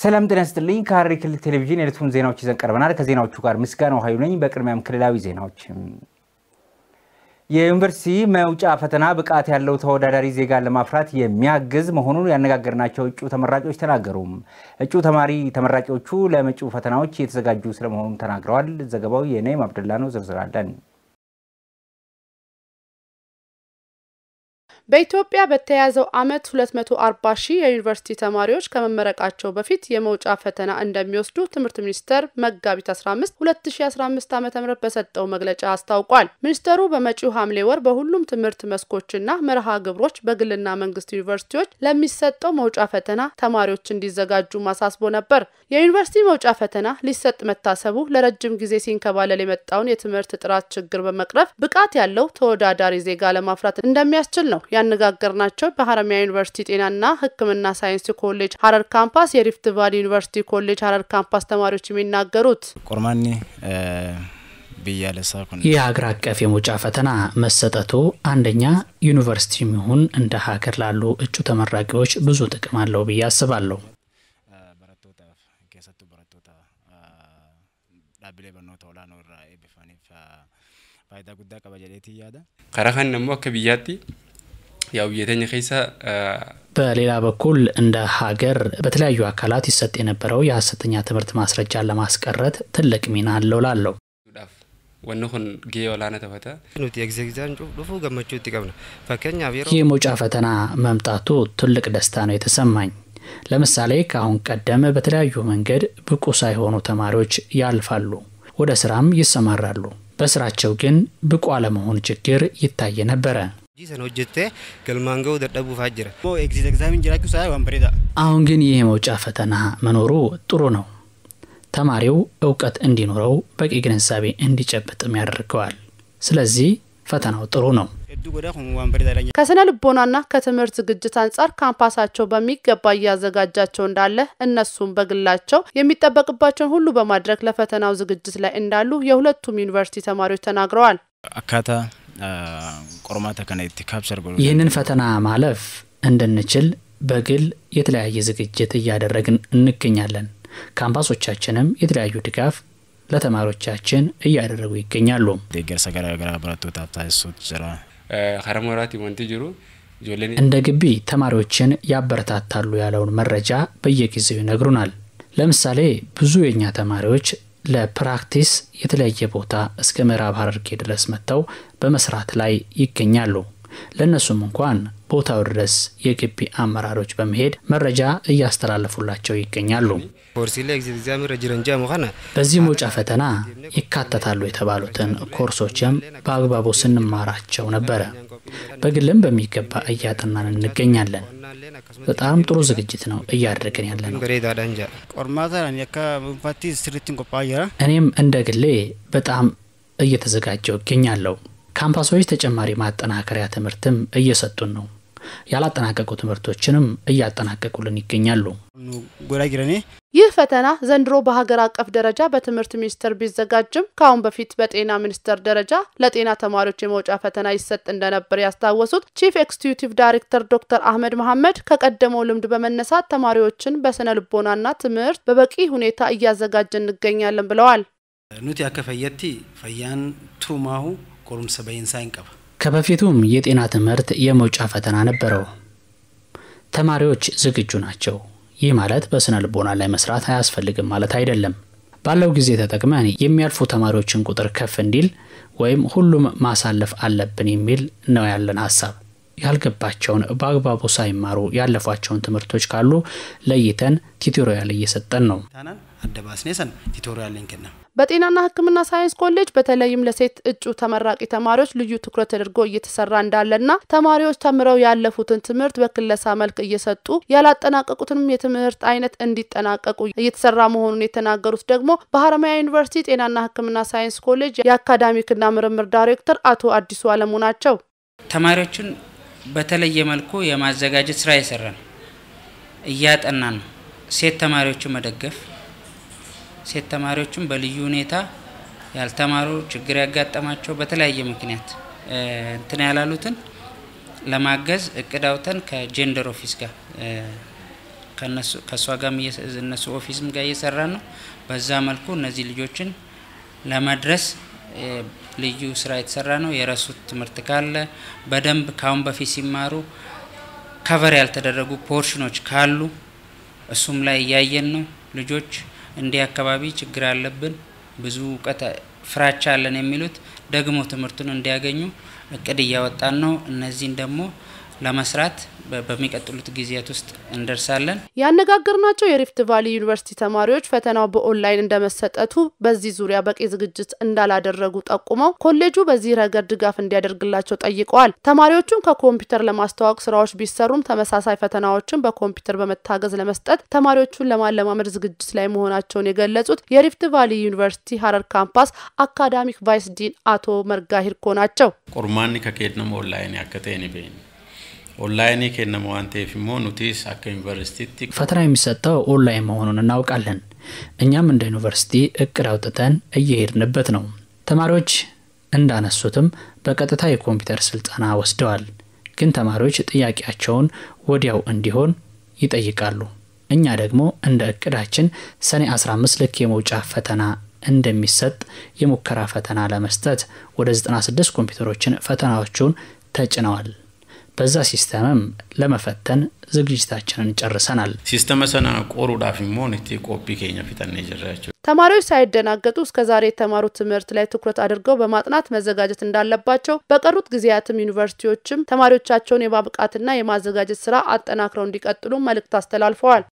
ሰላም ጤና ይስጥልኝ። ከሐረሪ ክልል ቴሌቪዥን የዕለቱን ዜናዎች ይዘን ቀርበናል። ከዜናዎቹ ጋር ምስጋናው ኃይሉ ነኝ። በቅድሚያም ክልላዊ ዜናዎች። የዩኒቨርሲቲ መውጫ ፈተና ብቃት ያለው ተወዳዳሪ ዜጋን ለማፍራት የሚያግዝ መሆኑን ያነጋገርናቸው እጩ ተመራቂዎች ተናገሩ። እጩ ተማሪ ተመራቂዎቹ ለመጪው ፈተናዎች የተዘጋጁ ስለመሆኑም ተናግረዋል። ዘገባው የነይም አብደላ ነው። ዝርዝር አለን። በኢትዮጵያ በተያዘው ዓመት 240 ሺህ የዩኒቨርሲቲ ተማሪዎች ከመመረቃቸው በፊት የመውጫ ፈተና እንደሚወስዱ ትምህርት ሚኒስቴር መጋቢት 15 2015 ዓ.ም በሰጠው መግለጫ አስታውቋል። ሚኒስቴሩ በመጪው ሐምሌ ወር በሁሉም ትምህርት መስኮችና መርሃ ግብሮች በግልና መንግስት ዩኒቨርሲቲዎች ለሚሰጠው መውጫ ፈተና ተማሪዎች እንዲዘጋጁ ማሳስቦ ነበር። የዩኒቨርሲቲ መውጫ ፈተና ሊሰጥ መታሰቡ ለረጅም ጊዜ ሲንከባለል የመጣውን የትምህርት ጥራት ችግር በመቅረፍ ብቃት ያለው ተወዳዳሪ ዜጋ ለማፍራት እንደሚያስችል ነው ያነጋገርናቸው በሀረማያ ዩኒቨርሲቲ ጤናና ሕክምና ሳይንስ ኮሌጅ ሀረር ካምፓስ፣ የሪፍት ቫሊ ዩኒቨርሲቲ ኮሌጅ ሀረር ካምፓስ ተማሪዎች የሚናገሩት ቆርማኒ ብያለሳ ይህ ሀገር አቀፍ የመውጫ ፈተና መሰጠቱ አንደኛ ዩኒቨርሲቲ ይሁን እንደ ሀገር ላሉ እጩ ተመራቂዎች ብዙ ጥቅም አለው ብዬ አስባለሁ። ከረኸን ደግሞ akka biyyaatti ያው biyya keessa በሌላ በኩል እንደ ሀገር በተለያዩ አካላት ይሰጥ የነበረው የሀሰተኛ ትምህርት ማስረጃን ለማስቀረት ትልቅ ሚና አለው ላለው wanni kun gahee olaanaa taphata. nuti egzeegzaan dhufuu gammachuu itti qabna fakkeenyaaf ይህ የመውጫ ፈተና መምጣቱ ትልቅ ደስታ ነው የተሰማኝ። ለምሳሌ ከአሁን ቀደም በተለያዩ መንገድ ብቁ ሳይሆኑ ተማሪዎች ያልፋሉ፣ ወደ ስራም ይሰማራሉ። በስራቸው ግን ብቁ አለመሆን ችግር ይታይ ነበረ። hojii sana hojjettee galmaan ga'uu dadhabuufaa jira. ኤግዚት ኤግዛሚን ጅራችሁ ሳይ ዋንበሬዳ አሁን ግን ይህ የመውጫ ፈተና መኖሩ ጥሩ ነው። ተማሪው እውቀት እንዲኖረው በቂ ግንዛቤ እንዲጨብጥም ያደርገዋል። ስለዚህ ፈተናው ጥሩ ነው። ሄዱ ጎዳ kun ዋንበሬዳ ላይ ከስነ ልቦናና ከትምህርት ዝግጅት አንጻር ካምፓሳቸው በሚገባ እያዘጋጃቸው እንዳለ እነሱም በግላቸው የሚጠበቅባቸውን ሁሉ በማድረግ ለፈተናው ዝግጅት ላይ እንዳሉ የሁለቱም ዩኒቨርሲቲ ተማሪዎች ተናግረዋል። አካታ ቆርማታ ከነ ኢtti ካፕቸር ጎ ይህንን ፈተና ማለፍ እንድንችል በግል የተለያየ ዝግጅት እያደረግን እንገኛለን። ካምፓሶቻችንም የተለያዩ ድጋፍ ለተማሪዎቻችን እያደረጉ ይገኛሉ። deeggarsa garaa garaa barattootaaf taasisuutu jira. karaa mooraatti wanti jiru ijoolleen እንደ ግቢ ተማሪዎችን ያበረታታሉ ያለውን መረጃ በየጊዜው ይነግሩናል። ለምሳሌ ብዙ የእኛ ተማሪዎች ለፕራክቲስ የተለያየ ቦታ እስከ ምዕራብ ሐረርጌ ድረስ መጥተው በመስራት ላይ ይገኛሉ። ለእነሱም እንኳን ቦታው ድረስ የግቢ አመራሮች በመሄድ መረጃ እያስተላለፉላቸው ይገኛሉ። koorsiilee egzeegzaamii irra jiran jedhamu kana በዚህ መውጫ ፈተና ይካተታሉ የተባሉትን ኮርሶችም በአግባቡ ስንማራቸው ነበረ። በግልም በሚገባ እያጠናን እንገኛለን። በጣም ጥሩ ዝግጅት ነው እያደረግን ያለ ነው። bareedaadhaan jedha. qormaata ani akka dhuunfaatti sirriitti qophaa'aa jira. እኔም እንደ ግሌ በጣም እየተዘጋጀው እገኛለሁ። ካምፓሶች ተጨማሪ ማጠናከሪያ ትምህርትም እየሰጡን ነው። ያላጠናቀቁ ትምህርቶችንም እያጠናቀቁልን ይገኛሉ። nu godhaa jiranii ይህ ፈተና ዘንድሮ በሀገር አቀፍ ደረጃ በትምህርት ሚኒስቴር ቢዘጋጅም ከአሁን በፊት በጤና ሚኒስቴር ደረጃ ለጤና ተማሪዎች የመውጫ ፈተና ይሰጥ እንደነበር ያስታወሱት ቺፍ ኤክስኪዩቲቭ ዳይሬክተር ዶክተር አህመድ መሐመድ ከቀደመው ልምድ በመነሳት ተማሪዎችን በስነ ልቦናና ትምህርት በበቂ ሁኔታ እያዘጋጀ እንገኛለን ብለዋል። nuti akka fayyatti fayyaan turumaahu qorumsa bahiinsaa hin qaba. ከበፊቱም የጤና ትምህርት የመውጫ ፈተና ነበረው። ተማሪዎች ዝግጁ ናቸው። ይህ ማለት በስነ ልቦና ላይ መስራት አያስፈልግም ማለት አይደለም። ባለው ጊዜ ተጠቅመን የሚያልፉ ተማሪዎችን ቁጥር ከፍ እንዲል ወይም ሁሉም ማሳለፍ አለብን የሚል ነው ያለን ሀሳብ። ያልገባቸውን በአግባቡ ሳይማሩ ያለፏቸውን ትምህርቶች ካሉ ለይተን ቲቶሪያል እየሰጠን ነው። taanaan adda baasnee san tiitooriyaaliin kenna. በጤናና ሕክምና ሳይንስ ኮሌጅ በተለይም ለሴት እጩ ተመራቂ ተማሪዎች ልዩ ትኩረት ተደርጎ እየተሰራ እንዳለና ተማሪዎች ተምረው ያለፉትን ትምህርት በክለሳ መልክ እየሰጡ ያላጠናቀቁትንም የትምህርት አይነት እንዲጠናቀቁ እየተሰራ መሆኑን የተናገሩት ደግሞ በሀረማያ ዩኒቨርሲቲ ጤናና ሕክምና ሳይንስ ኮሌጅ የአካዳሚክና ምርምር ዳይሬክተር አቶ አዲሱ አለሙ ናቸው። ተማሪዎችን በተለየ መልኩ የማዘጋጀት ስራ የሰራን እያጠናን ነው። ሴት ተማሪዎችን መደገፍ ሴት ተማሪዎችን በልዩ ሁኔታ ያልተማሩ ችግር ያጋጠማቸው በተለያየ ምክንያት እንትን ያላሉትን ለማገዝ እቅድ አውጥተን ከጀንደር ኦፊስ ጋር ከእሷ ጋር እነሱ ኦፊስም ጋር እየሰራን ነው። በዛ መልኩ እነዚህ ልጆችን ለመድረስ ልዩ ስራ የተሰራ ነው። የረሱት ትምህርት ካለ በደንብ ካሁን በፊት ሲማሩ ከቨር ያልተደረጉ ፖርሽኖች ካሉ እሱም ላይ እያየን ነው። ልጆች እንዲህ አካባቢ ችግር አለብን፣ ብዙ እውቀት ፍራቻ አለን የሚሉት ደግሞ ትምህርቱን እንዲያገኙ እቅድ እያወጣን ነው። እነዚህን ደግሞ ለመስራት በሚቀጥሉት ጊዜያት ውስጥ እንደርሳለን። ያነጋገርናቸው የሪፍት ቫሊ ዩኒቨርሲቲ ተማሪዎች ፈተናው በኦንላይን እንደመሰጠቱ በዚህ ዙሪያ በቂ ዝግጅት እንዳላደረጉ ጠቁመው ኮሌጁ በዚህ ረገድ ድጋፍ እንዲያደርግላቸው ጠይቀዋል። ተማሪዎቹም ከኮምፒውተር ለማስተዋወቅ ስራዎች ቢሰሩም ተመሳሳይ ፈተናዎችን በኮምፒውተር በመታገዝ ለመስጠት ተማሪዎቹን ለማለማመድ ዝግጅት ላይ መሆናቸውን የገለጹት የሪፍት ቫሊ ዩኒቨርሲቲ ሀረር ካምፓስ አካዳሚክ ቫይስ ዲን አቶ መርጋ ሂርኮ ናቸው። ቁርማኒ ከኬድነሞ ኦንላይን ያከቴን ቤን ኦንላይን ከነመ ዋንቴፍ ሞ ኑቲስ አከ ዩኒቨርሲቲ ፈተና የሚሰጠው ኦንላይን መሆኑን እናውቃለን። እኛም እንደ ዩኒቨርሲቲ እቅድ አውጥተን እየሄድንበት ነው። ተማሪዎች እንዳነሱትም በቀጥታ የኮምፒውተር ስልጠና ወስደዋል። ግን ተማሪዎች ጥያቄያቸውን ወዲያው እንዲሆን ይጠይቃሉ። እኛ ደግሞ እንደ እቅዳችን ሰኔ 15 ልክ የመውጫ ፈተና እንደሚሰጥ የሙከራ ፈተና ለመስጠት ወደ 96 ኮምፒውተሮችን ፈተናዎቹን ተጭነዋል። በዛ ሲስተምም ለመፈተን ዝግጅታችንን ጨርሰናል። ሲስተመ ሰና ቆሩዳፍ ሞን እቲ ቆፒ ኬኛ ፊተነ ጀራቸው ተማሪዎች ሳይደናገጡ እስከ ዛሬ የተማሩት ትምህርት ላይ ትኩረት አድርገው በማጥናት መዘጋጀት እንዳለባቸው፣ በቀሩት ጊዜያትም ዩኒቨርሲቲዎችም ተማሪዎቻቸውን የማብቃትና የማዘጋጀት ስራ አጠናክረው እንዲቀጥሉ መልእክት አስተላልፈዋል።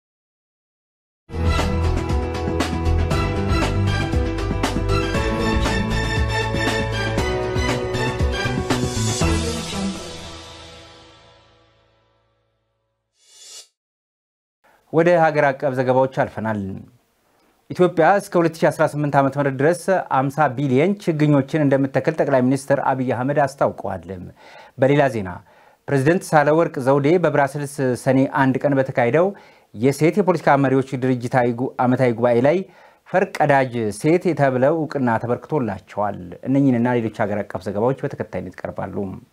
ወደ ሀገር አቀፍ ዘገባዎች አልፈናል። ኢትዮጵያ እስከ 2018 ዓ ም ድረስ 50 ቢሊየን ችግኞችን እንደምትተክል ጠቅላይ ሚኒስትር አብይ አህመድ አስታውቀዋል። በሌላ ዜና ፕሬዚደንት ሳህለወርቅ ዘውዴ በብራስልስ ሰኔ አንድ ቀን በተካሄደው የሴት የፖለቲካ መሪዎች ድርጅታዊ ዓመታዊ ጉባኤ ላይ ፈርቀዳጅ ሴት ተብለው እውቅና ተበርክቶላቸዋል። እነኝህንና ሌሎች ሀገር አቀፍ ዘገባዎች በተከታይነት ይቀርባሉ።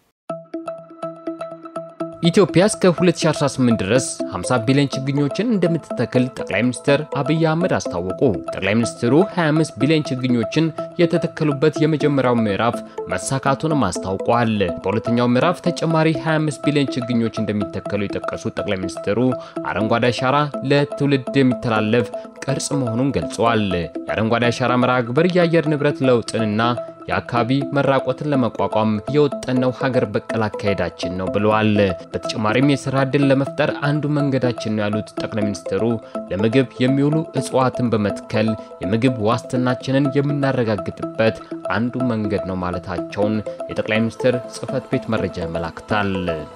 ኢትዮጵያ እስከ 2018 ድረስ 50 ቢሊዮን ችግኞችን እንደምትተክል ጠቅላይ ሚኒስትር አብይ አህመድ አስታወቁ። ጠቅላይ ሚኒስትሩ 25 ቢሊዮን ችግኞችን የተተከሉበት የመጀመሪያው ምዕራፍ መሳካቱንም አስታውቋል። በሁለተኛው ምዕራፍ ተጨማሪ 25 ቢሊዮን ችግኞች እንደሚተከሉ የጠቀሱት ጠቅላይ ሚኒስትሩ አረንጓዴ አሻራ ለትውልድ የሚተላለፍ ቅርጽ መሆኑን ገልጸዋል። የአረንጓዴ አሻራ መርሃ ግብር የአየር ንብረት ለውጥንና የአካባቢ መራቆትን ለመቋቋም የወጠነው ሀገር በቀል አካሄዳችን ነው ብለዋል። በተጨማሪም የስራ ዕድል ለመፍጠር አንዱ መንገዳችን ነው ያሉት ጠቅላይ ሚኒስትሩ ለምግብ የሚውሉ እጽዋትን በመትከል የምግብ ዋስትናችንን የምናረጋግጥበት አንዱ መንገድ ነው ማለታቸውን የጠቅላይ ሚኒስትር ጽህፈት ቤት መረጃ ያመላክታል።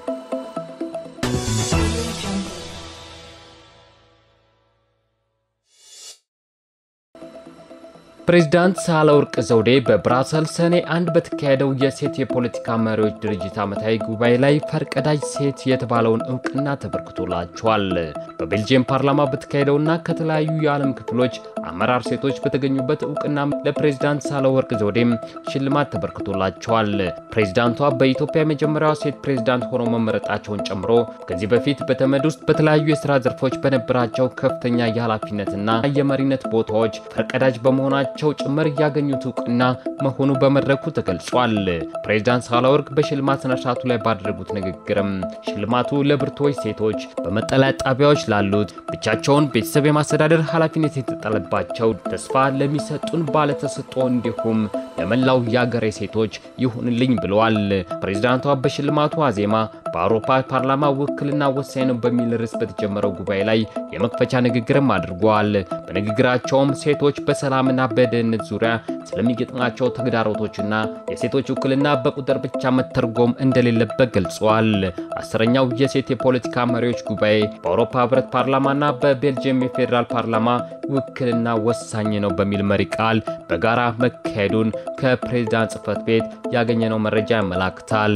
ፕሬዚዳንት ሳህለወርቅ ዘውዴ በብራሰልስ ሰኔ አንድ በተካሄደው የሴት የፖለቲካ መሪዎች ድርጅት ዓመታዊ ጉባኤ ላይ ፈርቀዳጅ ሴት የተባለውን እውቅና ተበርክቶላቸዋል። በቤልጅየም ፓርላማ በተካሄደውና ከተለያዩ የዓለም ክፍሎች አመራር ሴቶች በተገኙበት እውቅና ለፕሬዚዳንት ሳህለወርቅ ዘውዴም ሽልማት ተበርክቶላቸዋል። ፕሬዚዳንቷ በኢትዮጵያ የመጀመሪያዋ ሴት ፕሬዚዳንት ሆነው መመረጣቸውን ጨምሮ ከዚህ በፊት በተመድ ውስጥ በተለያዩ የስራ ዘርፎች በነበራቸው ከፍተኛ የኃላፊነትና የመሪነት ቦታዎች ፈርቀዳጅ በመሆናቸው ቸው ጭምር ያገኙት እውቅና መሆኑ በመድረኩ ተገልጿል። ፕሬዚዳንት ሳህለወርቅ በሽልማት ስነስርዓቱ ላይ ባደረጉት ንግግርም ሽልማቱ ለብርቱዎች ሴቶች፣ በመጠለያ ጣቢያዎች ላሉት፣ ብቻቸውን ቤተሰብ የማስተዳደር ኃላፊነት የተጣለባቸው ተስፋ ለሚሰጡን ባለተሰጥኦ እንዲሁም ለመላው የአገሬ ሴቶች ይሁንልኝ ብለዋል። ፕሬዚዳንቷ በሽልማቱ አዜማ በአውሮፓ ፓርላማ ውክልና ወሳኝ ነው በሚል ርዕስ በተጀመረው ጉባኤ ላይ የመክፈቻ ንግግርም አድርገዋል። በንግግራቸውም ሴቶች በሰላምና በደህንነት ዙሪያ ስለሚገጥማቸው ተግዳሮቶችና የሴቶች ውክልና በቁጥር ብቻ መተርጎም እንደሌለበት ገልጸዋል። አስረኛው የሴት የፖለቲካ መሪዎች ጉባኤ በአውሮፓ ህብረት ፓርላማና በቤልጅየም የፌዴራል ፓርላማ ውክልና ወሳኝ ነው በሚል መሪ ቃል በጋራ መካሄዱን ከፕሬዝዳንት ጽህፈት ቤት ያገኘነው መረጃ ያመላክታል።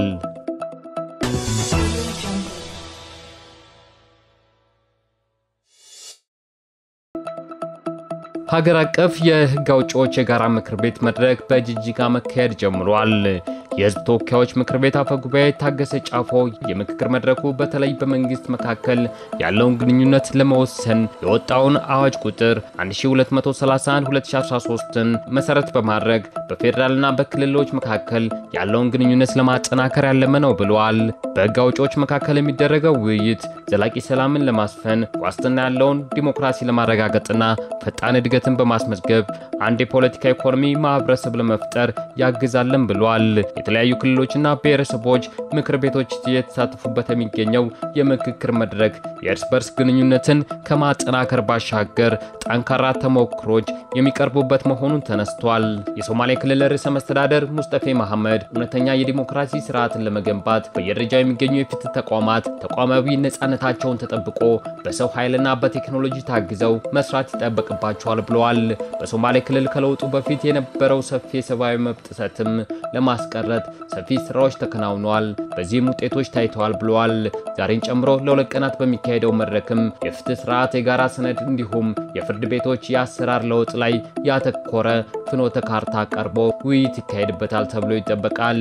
ሀገር አቀፍ የህግ አውጪዎች የጋራ ምክር ቤት መድረክ በጅጅጋ መካሄድ ጀምሯል። የህዝብ ተወካዮች ምክር ቤት አፈ ጉባኤ ታገሰ ጫፎ የምክክር መድረኩ በተለይ በመንግስት መካከል ያለውን ግንኙነት ለመወሰን የወጣውን አዋጅ ቁጥር 1231/2013ን መሰረት በማድረግ በፌዴራልና በክልሎች መካከል ያለውን ግንኙነት ለማጠናከር ያለመ ነው ብለዋል። በህግ አውጪዎች መካከል የሚደረገው ውይይት ዘላቂ ሰላምን ለማስፈን ዋስትና ያለውን ዲሞክራሲ ለማረጋገጥና ፈጣን እድገትን በማስመዝገብ አንድ የፖለቲካ ኢኮኖሚ ማህበረሰብ ለመፍጠር ያግዛለን ብለዋል። የተለያዩ ክልሎችና ብሔረሰቦች ምክር ቤቶች እየተሳተፉበት የሚገኘው የምክክር መድረክ የእርስ በርስ ግንኙነትን ከማጠናከር ባሻገር ጠንካራ ተሞክሮች የሚቀርቡበት መሆኑን ተነስቷል። የሶማሌ ክልል ርዕሰ መስተዳደር ሙስጠፌ መሐመድ እውነተኛ የዲሞክራሲ ስርዓትን ለመገንባት በየደረጃው የሚገኙ የፍትህ ተቋማት ተቋማዊ ነጻነታቸውን ተጠብቆ በሰው ኃይልና በቴክኖሎጂ ታግዘው መስራት ይጠበቅባቸዋል ብለዋል። በሶማሌ ክልል ከለውጡ በፊት የነበረው ሰፊ የሰብአዊ መብት ጥሰትም ለማስቀረት ሰፊ ስራዎች ተከናውነዋል። በዚህም ውጤቶች ታይተዋል ብለዋል። ዛሬን ጨምሮ ለሁለት ቀናት በሚካሄደው መድረክም የፍትህ ስርዓት የጋራ ሰነድ እንዲሁም የፍርድ ቤቶች የአሰራር ለውጥ ላይ ያተኮረ ፍኖተ ካርታ ቀርቦ ውይይት ይካሄድበታል ተብሎ ይጠበቃል።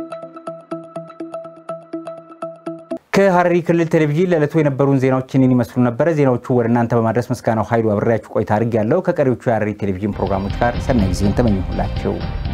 ከሐረሪ ክልል ቴሌቪዥን ለዕለቱ የነበሩን ዜናዎችን ይመስሉ ነበረ። ዜናዎቹ ወደ እናንተ በማድረስ ምስጋናው ኃይሉ አብሬያችሁ ቆይታ አድርጌያለሁ። ከቀሪዎቹ የሐረሪ ቴሌቪዥን ፕሮግራሞች ጋር ሰናይ ጊዜን ተመኘሁላቸው።